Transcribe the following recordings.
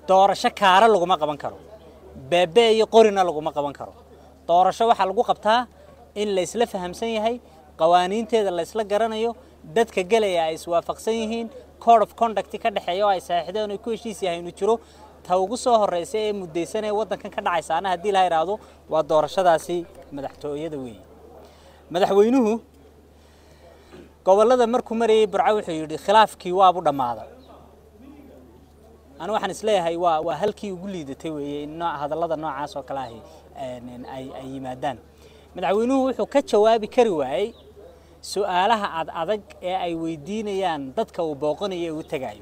doorasho kaara laguma qaban karo beebe iyo qorina laguma qaban karo doorasho waxaa lagu qabtaa in la isla fahamsan yahay qawaaniinteeda la isla garanayo dadka gelaya ay iswaafaqsan yihiin code of conduct ka dhexeeya oo ay saaxiideen oo ku heshiis yahay inuu jiro ta ugu soo horeysa ee mudaysan ee waddankan ka dhacaysaana haddii la yidhaahdo waa doorashadaasi madaxtooyada weeye madaxweynuhu gobollada markuu marayay burco wuxuu yidhi khilaafkii waabu dhammaaday anu waxaan isleeyahay waa waa halkii ugu liidatay weeye in nooc hadallada noocaas oo kale ahi ay ay yimaadaan madaxweynuhu wuxuu ka jawaabi kari waayey su-aalaha ad adag ee ay weydiinayaan dadka uu booqanayo ee u tegaayo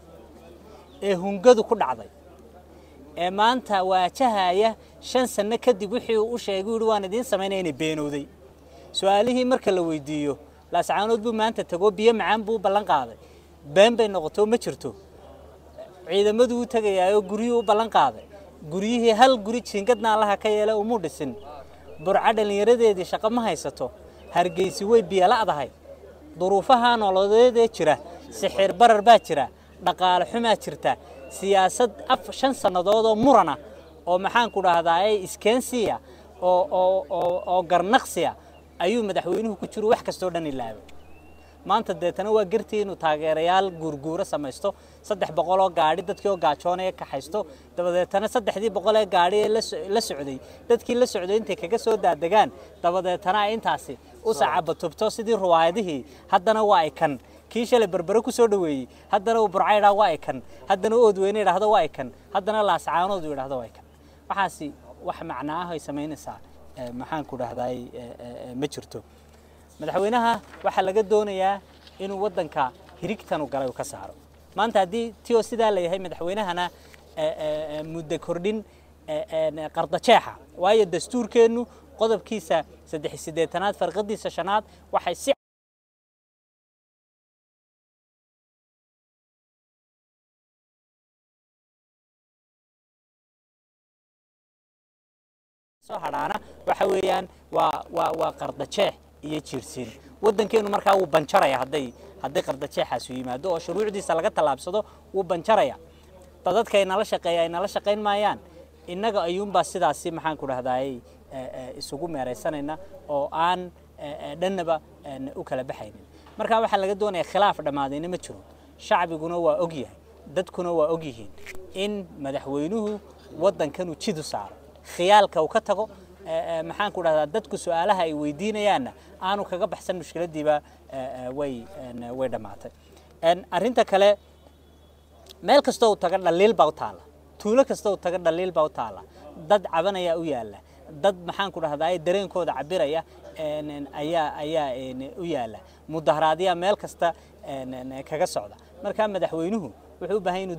ee hungadu ku dhacday ee maanta waajahaya shan sanno kadib wixii uu u sheegay u yihi waan idiin samaynaya inay beenowday su-aalihii marka la weydiiyo laascaanood buu maanta tago biyo macaan buu u ballan qaaday been bay noqoto ma jirto ciidamaduu u tegayaayoo guryuhu u ballan qaaday guryihii hal guri jiingadna allaha ka yeela umuu dhisin burco dhallinyaradeedii shaqo ma haysato hargeysi way biyola'dahay duruufaha nololeedee jira sixir barar baa jira dhaqaale xumaa jirta siyaasad af shan sannadood oo murana oo maxaanku dhahdaa ee iskeensiya oo oo oo oo garnaqsiya ayuu madaxweynuhu ku jiro wax kastoo dhan ilaabay maanta deetana waa gartii inuu taageerayaal guurguuro samaysto saddex boqol oo gaadhi dadkii oo gaajoonaya kaxaysto dabadeetana saddexdii boqol ee gaadhi ee la socday dadkii la socday intay kaga soo daadegaan dabadeetana ay intaasi u sacabatubto sidii ruwaayadihii haddana waa ay kan kii shalay berbere ku soo dhoweeyey haddana uu burca idhaa waa ay kan haddana u oodweyne idhaahdo waa ay kan haddana laascaanood uu idhahdo waa ay kan waxaasi wax macno ah ay samaynaysaa maxaanku dhahdaay ma jirto madaxweynaha waxaa laga doonayaa inuu waddanka hirigtanu galay uu ka saaro maanta haddii tio sidaa la yahay madaxweynahana muddo kordhin qardajeexa waayo dastuurkeennu qodobkiisa saddex siddeetanaad farqadiisa shanaad waxay si soo hadhaana waxa weeyaan waa waa waa qardajeex iyo jiirsiin waddankeenu markaa wuu banjaraya hadday hadday qardajeexaasu yimaado oo shuruucdiisa laga tallaabsado wuu banjaraya dadadka ay nala shaqeeya ay nala shaqayn maayaan innaga ayuunbaa sidaasi maxaan ku dhahdaayey isugu meeraysanayna oo aan dhannaba u kala baxaynin marka waxaa laga doonaya khilaaf dhammaadayna ma jiro shacbiguna waa og yahay dadkuna waa og yihiin in madaxweynuhu waddankanu jidu saaro khiyaalka uu ka tago maxaan ku dhahdaa dadku su-aalaha ay weydiinayaanna aanu kaga baxsan mushkiladiiba way way dhammaatay arrinta kale meel kastoo u taga dhaliil baa u taalla tuulo kastoo u taga dhaliil baa u taalla dad cabanaya u yaalla dad maxaan ku dhahdaa dareenkooda cabiraya ayaa ayaa u yaalla mudaharaadyaa meel kasta kaga socda markaa madaxweynuhu wuxuu u baahan inuu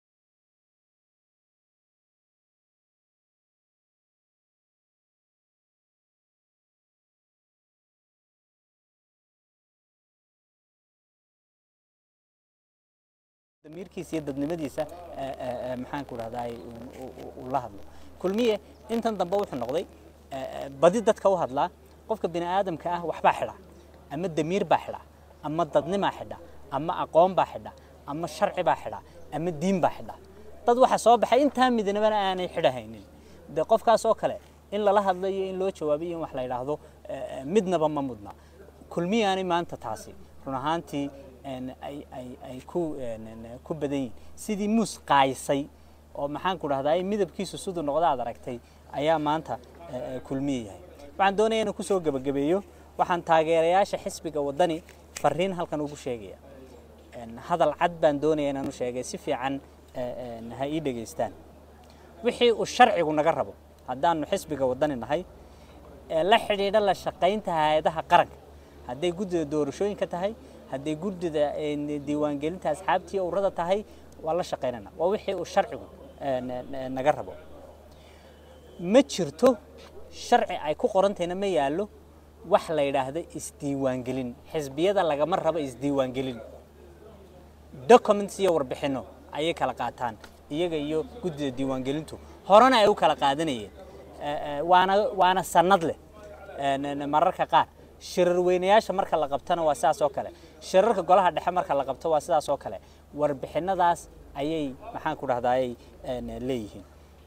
damiirkiisa iyo dadnimadiisa maxaan ku dhahdaa uu la hadlo kulmiye intan dambe wuxuu noqday badi dadka u hadlaa qofka bini aadamka ah waxbaa xidha ama damiir baa xidha ama dadnimaa xidha ama aqoon baa xidha ama sharci baa xidha ama diin baa xidha dad waxa soo baxay intaa midnimana aanay xidhahaynin de qofkaas oo kale in lala hadlayo in loo jawaabiyo in wax la yidhaahdo midnaba ma mudna kulmiyaani maanta taasi run ahaantii ay ay ay ku ku badan yihin sidii muus qaysay oo maxaan ku dhahdaa midabkiisu siduu noqda aad aragtay ayaa maanta kulmiye yahay waxaan doonaya inaan kusoo gebagabeeyo waxaan taageerayaasha xisbiga waddani fariin halkan ugu sheegaya hadal cad baan doonaya inaan u sheegay si fiican ha ii dhegaystaan wixii uu sharcigu naga rabo haddaanu xisbiga waddani nahay la xidhiidha la shaqaynta hay-adaha qaranka hadday guddida doorashooyinka tahay hadday guddida diiwaangelinta asxaabtii urada tahay waa la shaqaynana waa wixii uu sharcigu naga rabo ma jirto sharci ay ku qorantayna ma yaallo wax la yidhaahdo isdiiwaangelin xisbiyada lagama rabo isdiiwaangelin documents iyo warbixinno ayay kala qaataan iyaga iyo guddida diiwaangelintu horena ay u kala qaadanayeen waana waana sanad leh mararka qaar shirar weynayaasha marka la qabtana waa sidaas oo kale shirarka golaha dhexe marka la qabto waa sidaas oo kale warbixinadaas ayay maxaan ku dhahdaayay leeyihiin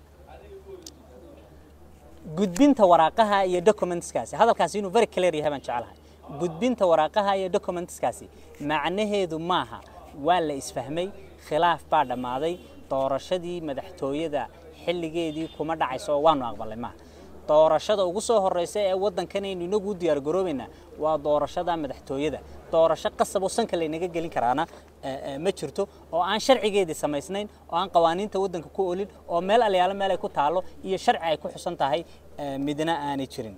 gudbinta waraaqaha iyo documentskaasi hadalkaasi inuu very clear yahay baan jecelahay gudbinta waraaqaha iyo documentskaasi macnaheedu maaha waa la isfahmay khilaaf baa dhammaaday doorashadii madaxtooyada xilligeedii kuma dhacayso oo waanu aqbalay maaha doorashada ugu soo horeysa ee waddankanaynu inagu u diyaar garoobaynaa waa doorashada madaxtooyada doorasho qasab oo sanka laynaga gelin karaana ma jirto oo aan sharcigeedii samaysnayn oo aan qawaaniinta waddanka ku olin oo meel alyaalo meel ay ku taallo iyo sharci ay ku xusan tahay midna aanay jirin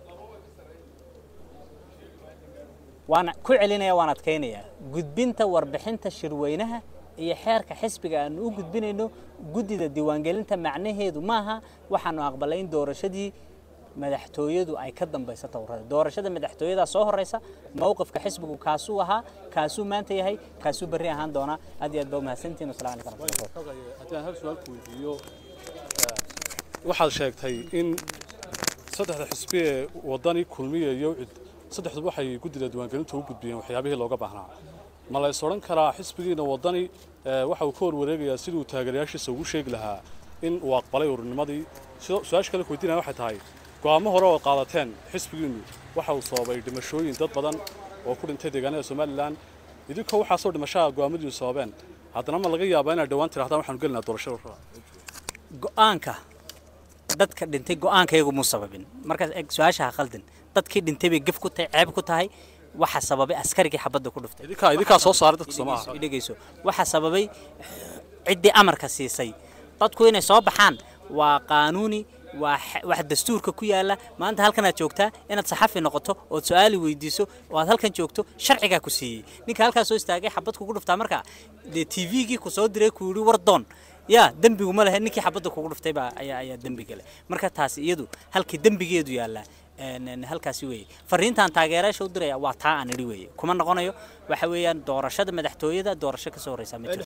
waan ku celinaya waan adkaynayaa gudbinta warbixinta shirweynaha iyo xeerka xisbiga aanu u gudbinayno guddida diiwaangelinta macnaheedu maaha waxaanu aqbalay in doorashadii madaxtooyadu ay ka dambayso towrada doorashada madaxtooyada soo horeysa mowqifka xisbigu kaasuu ahaa kaasuu maanta yahay kaasuu berri ahaan doonaa aad iyo aad baa umahadsantihin wasalaamu calaykum waraxmatullahi haddii aan hal su-aal ku weydiiyo waxaad sheegtay in saddexda xisbi ee waddani kulmiya iyo cid saddexduba waxay guddida diiwaangelinta u gudbiyeen waxyaabihii looga baahnaa ma la is odhan karaa xisbigiina waddani waxa uu ka horwareegayaa siduu taageerayaashiisa ugu sheegi lahaa in uu aqbalay ururnimadii su-aasha kale ku weydiinaya waxay tahay go'aamo hore oo qaadateen xisbigiinnu waxa uu sababay dhimashooyin dad badan oo ku dhintay deegaanada somalilan idinkoo waxaasoo dhimashaha go'aamadiinu sababeen haddana ma laga yaabaa inaad dhowaan tirahdaan waxaanu gelinaa doorashada go'aanka dadka dhintay go'aanka iyagu muu sababin markaas eg su-aashaha khaldin dadkii dhintay bay gef ku tahay ceeb ku tahay waxa sababay askarigii xabadda ku dhuftay idinkaa idinkaa soo saaray dadka Soomaaliya dhegeyso waxa sababay ciddii amarka siisay dadku inay soo baxaan waa qaanuuni waa wax dastuurka ku yaala maanta halkan aad joogtaa inaad saxafi noqoto ood su-aali weydiiso oo aad halkan joogto sharcigaa ku siiyey ninka halkaas soo istaagay xabad kugu dhuftaa marka dee t v-gii ku soo diray ku yidhi war doon yaa dembigu ma lehe ninkii xabadda kugu dhuftay baa ayaa ayaa dembi gale marka taasi iyadu halkii dembigeedu yaallaa halkaasi weeye fariintan taageerayaasha u diraya waa taa aan idhi weeye kuma noqonayo waxa weeyaan doorashada madaxtooyada doorasho ka soo horeysa ma jirto